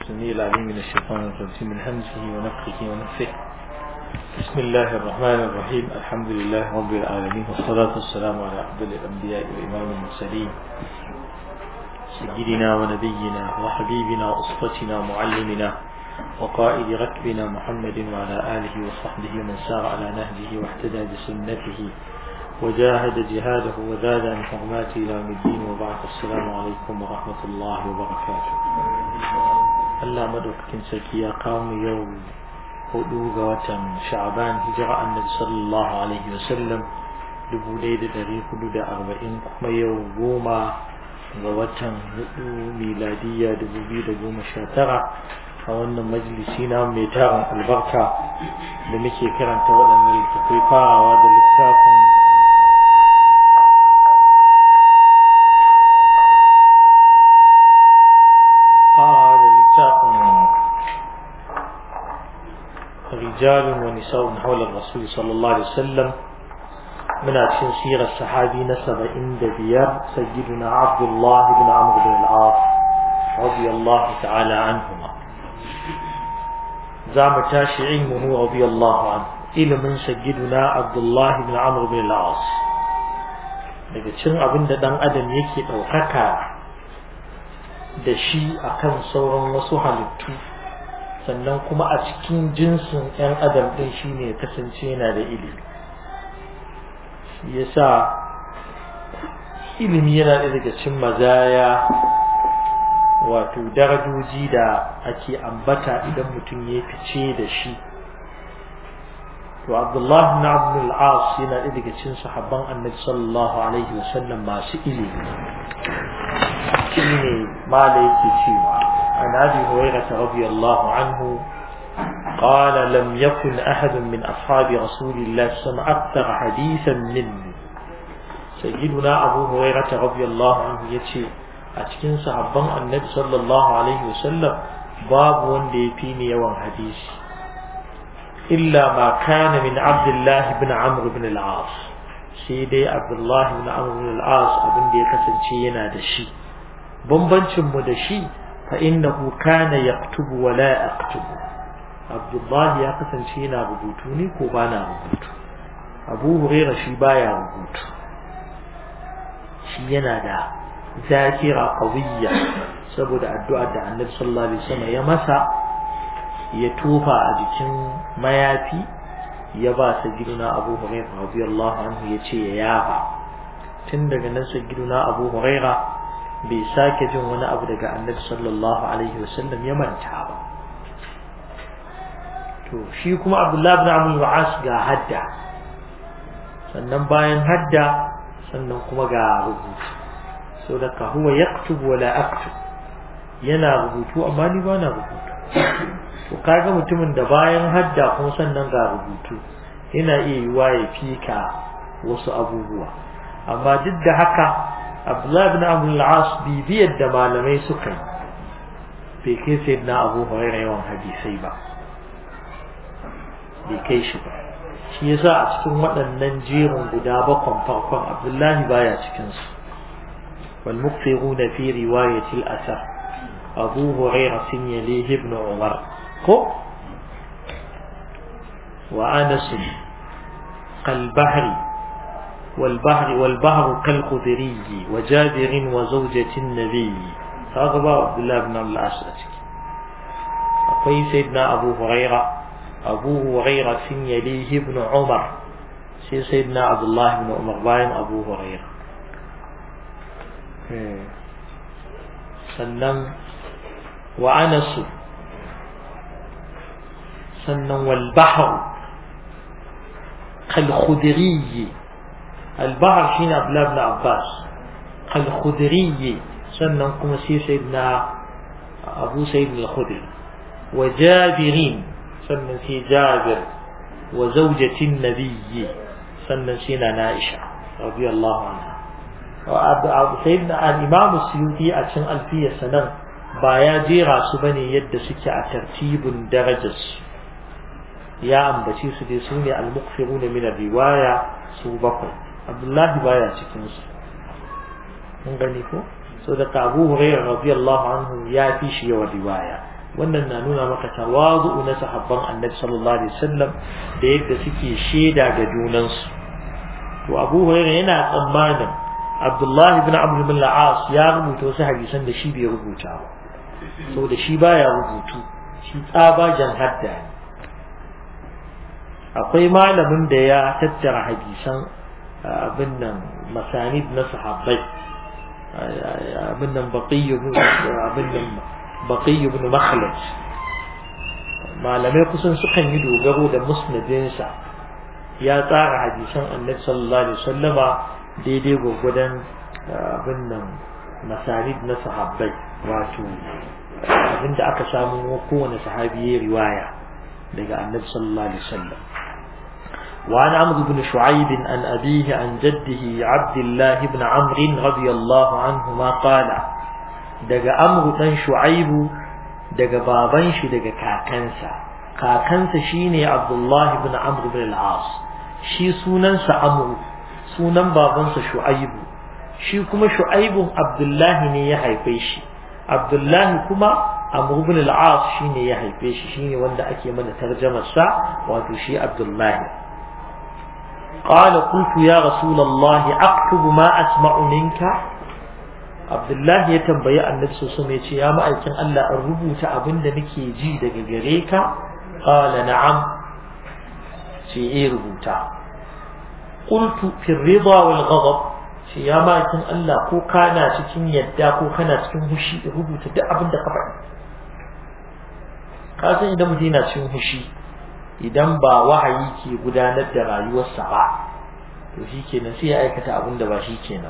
السميع العليم من الشيطان الرجيم من همزه ونفخه ونفخه بسم الله الرحمن الرحيم الحمد لله رب العالمين والصلاة والسلام على أفضل الأنبياء وإمام المرسلين سيدنا ونبينا وحبيبنا وأسرتنا معلمنا وقائد ركبنا محمد وعلى آله وصحبه ومن سار على نهجه واهتدى بسنته وجاهد جهاده وزاد عن حرماته إلى يوم الدين وبعد السلام عليكم ورحمة الله وبركاته Allah madaukakin sarki ya kawo mu yau hudu ga watan sha'aban hijira annabi sallallahu alaihi wasallam dubu ɗaya da ɗari hudu da arba'in kuma yau goma ga watan hudu miladiyya dubu biyu da goma sha tara a wannan majalisi na mai tarin albarka da muke karanta waɗannan littattafai farawa da littafin رجال ونساء حول الرسول صلى الله عليه وسلم من أكشن سيرة الصحابي نسب عند بيار سيدنا عبد الله بن عمرو بن العاص رضي الله تعالى عنهما زعم تاشي علمه رضي الله عنه إلى من سيدنا عبد الله بن عمرو بن العاص daga cin abin da ɗan adam yake ɗaukaka da shi akan sauran wasu halittu sannan kuma a cikin jinsin 'yan adam ɗin shi ne kasance yana da ilimi shi yasa ilimi yana da daga cikin mazaya wato darajoji da ake ambata idan mutum ya fice da shi to abdullahi na abdul as yana da daga cikin sahabban annabi sallallahu alaihi wasallam masu ilimi shi ne mala yake cewa عن أبي هريرة رضي الله عنه قال لم يكن أحد من أصحاب رسول الله صلى الله عليه وسلم أكثر حديثا مني سيدنا أبو هريرة رضي الله عنه يتشي أتكن صحبان النبي صلى الله عليه وسلم باب وندي فيني يوم حديث إلا ما كان من عبد الله بن عمرو بن العاص سيدي عبد الله بن عمرو بن العاص أبن دي كسن شينا دشي بمبنشم مدشي فإنه كان يكتب ولا أكتب عبد الله يا قسم شينا ربوتوني كوبانا ربوت أبو هريرة شي بايا ربوت شي ينادى ذاكرة قوية سبب الدعاء da النبي صلى الله عليه وسلم ya masa ya tofa a jikin mayafi ya ba sagiduna Abu Hurairah radiyallahu anhu ya ce ya yafa tun daga nan sagiduna Abu Hurairah bai sake jin wani abu daga annabi sallallahu alaihi wasallam ya manta ba to shi kuma abdullahi ibn amr al ga hadda sannan bayan hadda sannan kuma ga rubutu so da ka huwa yaktubu wala aktub yana rubutu amma ni ba na rubutu to kaga mutumin da bayan hadda kuma sannan ga rubutu yana iya yiwa ya fika wasu abubuwa amma duk da haka Abdullah ibn Amr al-As bibiyar da malamai suka yi bai kai sayyidina Abu Hurairah yawan hadisai ba bai kai shi ba shi yasa a cikin waɗannan jerin guda bakon farkon Abdullahi baya cikin su wal muqtiruna fi riwayati al-athar Abu Hurairah sin yalihi ibn Umar ko wa Anas kal bahri والبحر والبحر كالخضري وجابر وزوجة النبي هذا عبد الله بن الأسد أقوي سيدنا أبو هريرة أبو هريرة يليه ابن عمر سي سيدنا عبد الله بن عمر باين أبو هريرة سنن وأنس سنن والبحر كالخضري البحر شين عبد الله بن عباس الخدري سنن كما سي سيدنا أبو سيد الخدري وجابرين سنن سي جابر وزوجة النبي سنن سينا نائشة رضي الله عنها سيدنا الإمام السيوطي أتشن ألفية سنن بايا جيرا سبني يد سكي ترتيب درجة يا أمبتي سدي سوني المقفرون من الرواية سوبكم Abdullahi baya cikin su mun gani ko so da Abu Hurairah radiyallahu anhu ya fi shi yawa riwaya wannan na nuna maka tawazu na sahabban annabi sallallahu alaihi wasallam da yadda suke shaida ga junansu to Abu Hurairah yana tsammanin Abdullah ibn Amr ibn al-As ya rubuta wasu hadisan da shi bai rubuta ba saboda shi baya rubutu shi tsabajan hadda ne akwai malamin da ya tattara hadisan abin nan masanid na sahabbai abin nan baqiy abin nan baqiy ibn makhlad malamai kusan sukan yi dogaro da musnadinsa ya tsara hadisan annabi sallallahu alaihi wasallama daidai gwagwadon abin nan masanid na sahabbai wato abinda aka samu kowane sahabi ya riwaya daga annabi sallallahu alaihi wasallam وعن عمرو بن شعيب عن أبيه عن جده عبد الله بن عمرو رضي الله عنهما قال دق عمرو بن شعيب دق بابنش دق كاكنسا كاكنسا شيني عبد الله بن عمرو بن العاص شي سننسا عمرو سنن بابنسا شعيب شي كما شعيب عبد الله ني يحيفي شي عبد الله كما عمرو بن العاص شيني يحيفي شي شيني وندا ake mana tarjumar sa wato shi Abdullah قال قلت يا رسول الله أكتب ما أسمع منك عبد الله يتنبي النبي صلى الله عليه وسلم يا مأيكن ألا الربوت أبن نكي جي دقيقريكا قال نعم شيء ربوتا قلت في الرضا والغضب يا مأيكن ألا كو كان cikin yadda ko kana cikin hushi rubuta duk abin da ka faɗi ka san idan mutum yana cikin hushi idan ba wahayi ke gudanar da rayuwarsa ba to shi kenan sai ya aikata abin da ba shi kenan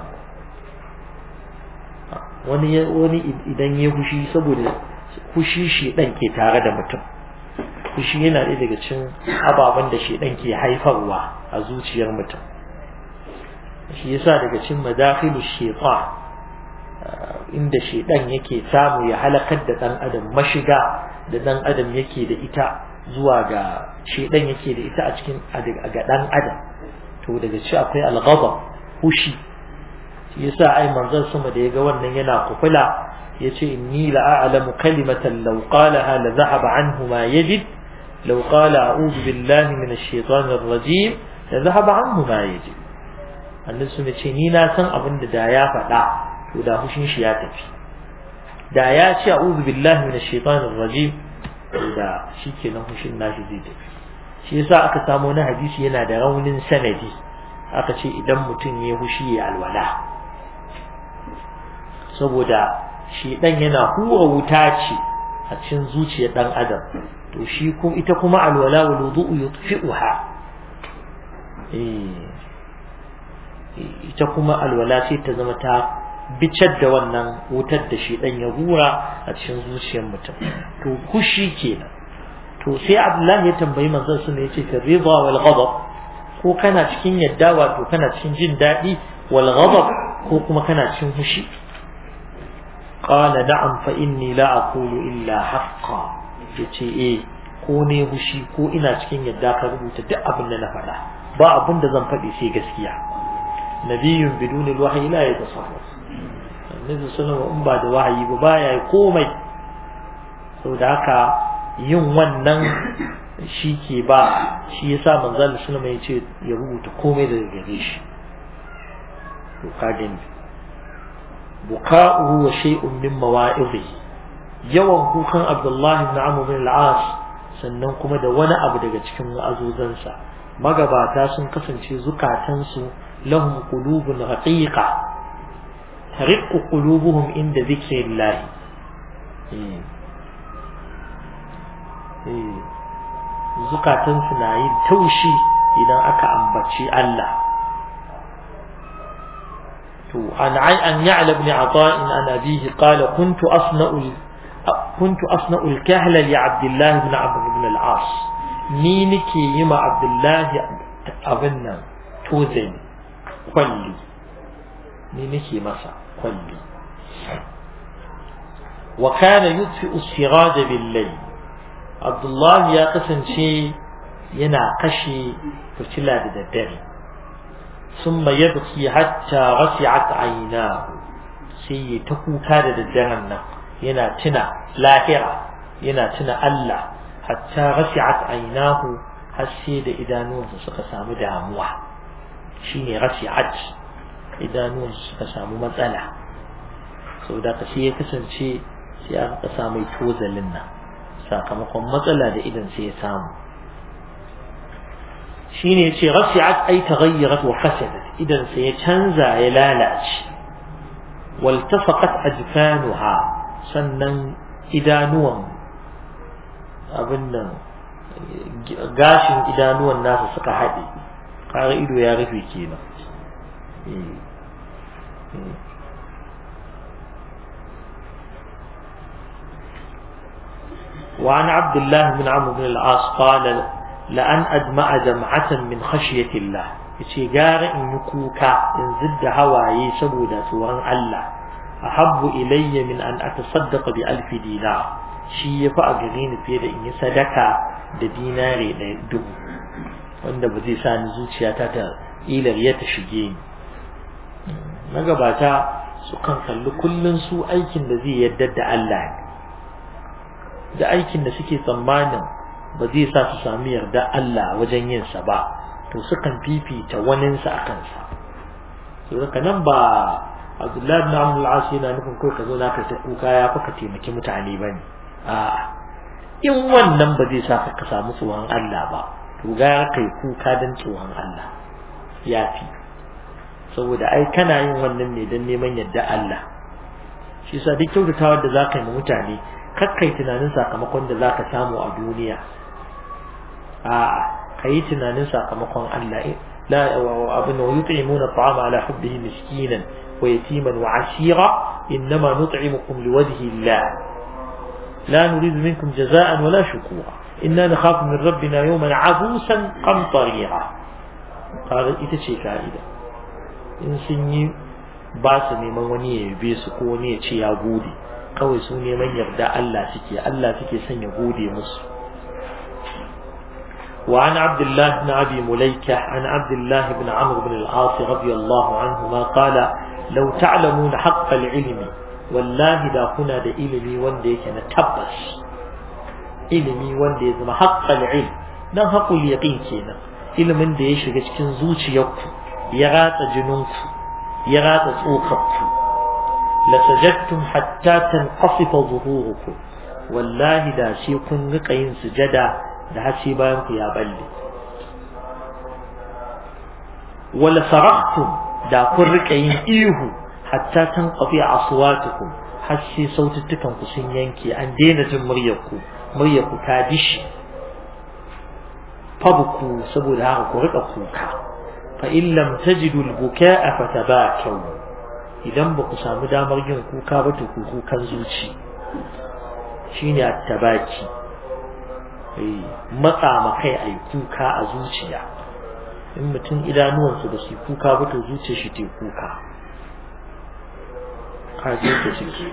wani wani idan ya fushi saboda fushi shi dan ke tare da mutum fushi yana ɗaya daga cikin ababen da shi dan ke haifarwa a zuciyar mutum shi yasa daga cikin madakhilu shaytan inda shedan yake samu ya halakar da dan adam mashiga da dan adam yake da ita zuwa ga shedan yake da ita a cikin ga dan adam to daga ci akwai al-ghadab hushi shi yasa ai manzon sama da yaga wannan yana kufula yace inni la a'lamu kalimatan law qalaha la dhahaba anhu ma yajid law qala a'udhu billahi minash shaitanir rajim la dhahaba anhu ma yajid annabi sun ce ni na san abin da da ya faɗa to da hushin shi ya tafi da ya ce a'udhu billahi minash shaitanir rajim da shi kenan hushin nashi zai tafi shi yasa aka samu na hadisi yana da raunin sanadi aka ce idan mutum ya hushi ya alwala saboda shi dan yana hura wuta ce a cikin zuciyar dan adam to shi ko ita kuma alwala wal wudu'u yutfi'uha eh ita kuma alwala sai ta zama ta bicar da wannan wutar da shi dan ya hura a cikin zuciyar mutum to kushi kenan to sai Abdullahi ya tambayi manzon sun yace fi ridha wal ghadab ko kana cikin yadda wato kana cikin jin dadi wal ghadab ko kuma kana cikin fushi qala na'am fa inni la aqulu illa haqqan yace eh ko ne fushi ko ina cikin yadda ka rubuta duk abin da na faɗa ba abin da zan faɗi sai gaskiya nabiyyun biduni alwahyi la yatasarraf annabi sallallahu in ba da wahayi ba baya komai saboda haka yin wannan shi ke ba shi yasa manzon sallallahu ya ce ya rubuta komai daga gare shi to ka gani buka'uhu wa shay'un min mawa'izi yawan kukan Abdullahi ibn Amr bin al-As sannan kuma da wani abu daga cikin wa'azozansa magabata sun kasance zukatansu lahum qulubun raqiqa tariqu qulubuhum inda dhikrillah zukatansu na yin taushi idan aka ambaci Allah to an an ya'la ibn ata'in an abihi qala kuntu asna'u kuntu asna'u al-kahla li Abdullah ibn Amr ibn al-As ni nake yi ma Abdullah abin nan tozani kwalli ni nake masa kwalli wa kana yutfi as-siraj bil-layl Abdullah ya kasance yana kashe fitila da daddare ثم يبكي حتى رفعت عيناه sai ta kuka da daddaren nan yana tuna lahira yana tuna Allah hatta rasi'at aynahu har sai da idanuwansa suka samu damuwa shine rasi'at idanuwansa suka samu matsala saboda ka sai ya kasance sai aka sa mai tozalin nan sakamakon matsala da idan sai ya samu shine yace rasi'at ay taghayyarat wa fasadat idan sai ya canza ya lalace waltafaqat ajfanuha sannan idanuwan abin nan gashin idanuwan nasa suka haɗe kare ido ya rufe kenan وعن عبد الله بن عمرو بن العاص قال لأن أدمع دمعة من خشية الله yace gara in yi kuka in zidda hawaye saboda tsoron Allah ahabbu ilayya min an atasaddaqa bi alfi dinar shi yafi a gare ni fiye da in yi sadaka da dinare ɗaya dubu wanda ba zai sa ni zuciyata ta ilar ya ta shige ni magabata su kan kalli kullun su aikin da zai yadda da Allah ne da aikin da suke tsammanin ba zai sa su sami yarda Allah wajen yin sa ba to sukan fifita waninsa a kansa to haka nan ba Abdullahi ibn Amr al-As yana nufin ko ka zo na kai ta kuka ya fa ka taimaki mutane bane a'a in wannan ba zai sa ka samu tsoron Allah ba to ga kai kuka dan tsoron Allah yafi saboda ai kana yin wannan ne dan neman yadda Allah shi yasa duk kyautatawar da zaka yi ma mutane kakkai tunanin sakamakon da zaka samu a duniya a'a kayi tunanin sakamakon Allah la abin wa yut'imuna at'ama ala hubbihi miskinan wa yatiman wa asira innama nut'imukum liwajhi Allah la nuridu minkum jaza'an wala shukura inna nakhafu min rabbina yawman 'abusan qamtarira kaga ita ce ka'ida in sun yi ba su neman wani ya yabe su ko wani ya ce ya gode kawai su neman yarda Allah suke Allah suke son ya gode musu وعن عبد الله بن أبي مليكة عن عبد الله بن عمرو بن العاص رضي الله عنهما قال لو تعلمون حق العلم والله دا كنا دا إلمي وندي كان تبس إلمي وندي زما حق العلم نا حق اليقين كينا ilimin da ya shiga cikin zuciyarku ya ratsa jininku ya ratsa tsokarku la sajadtum hatta tanqasifa zuhurukum wallahi da shi kun rika yin sujada da haske bayan ku ya balle wala sarahtum da kun rika yin ihu hatta tanqafi aswatukum har sai saututtukan ku sun yanke an daina jin muryar ku muryar ku ta dishi fabku saboda haka ku rika kuka fa in lam tajidu al-bukaa fatabakaw idan ba ku samu damar yin kuka ba to ku kukan zuci shine at-tabaki matsa ma kai a yi kuka a zuciya in mutum idanuwansu ba su kuka ba to zuciya shi te kuka kaje ta ciki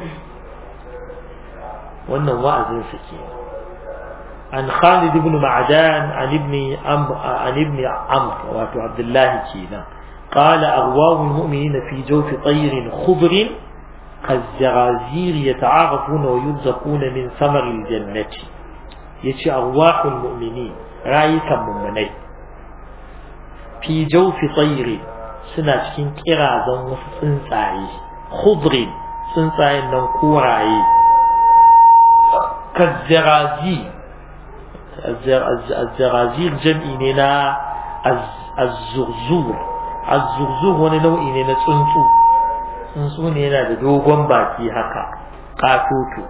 wannan wa'azin sa ke an Khalid ibn Ma'dan an ibn Amr an ibn Amr wato Abdullah kenan قال أغواه المؤمنين في جوف طير خضر كالزرازير يتعارفون ويرزقون من ثمر الجنة yace arwahul mu'minin rayukan mummunai fi jawfi tayri suna cikin kirazan wasu tsuntsaye khudri tsuntsayen nan koraye kazzarazi azzarazir jam'i ne na azzurzur azzurzur wani nau'i ne na tsuntsu tsuntsu ne yana da dogon baki haka katoto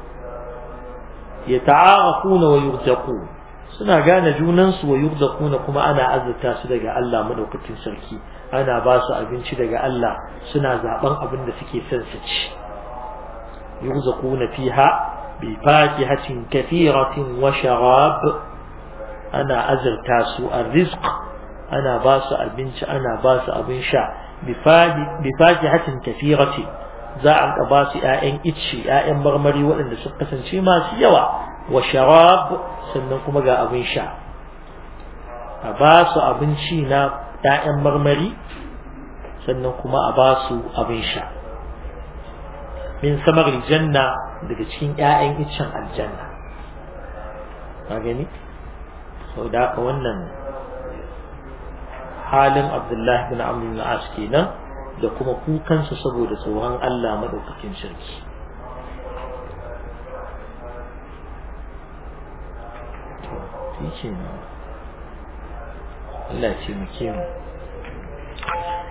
yata'arafuna wa yurzaqun suna gane junan su wa yurzaquna kuma ana azurta su daga Allah madaukakin sarki ana ba su abinci daga Allah suna zaben abin da suke son su ci yurzaquna fiha bi fakihatin kathiratin wa sharab ana azurta su arrizq ana ba su abinci ana ba su abin sha bi fakihatin kathiratin za a ba su ‘ya'yan icce ‘ya'yan marmari waɗanda suka kasance masu yawa wa sharab sannan kuma ga abin sha a ba su abinci na ‘ya'yan marmari sannan kuma a ba su abin sha min samar aljanna daga cikin ‘ya'yan iccen aljanna ka gani sau da haka wannan halin abdullahi bin amr bin as kenan da kuma kukansa saboda tsoron Allah madaukakin sarki to shi Allah ya ce mu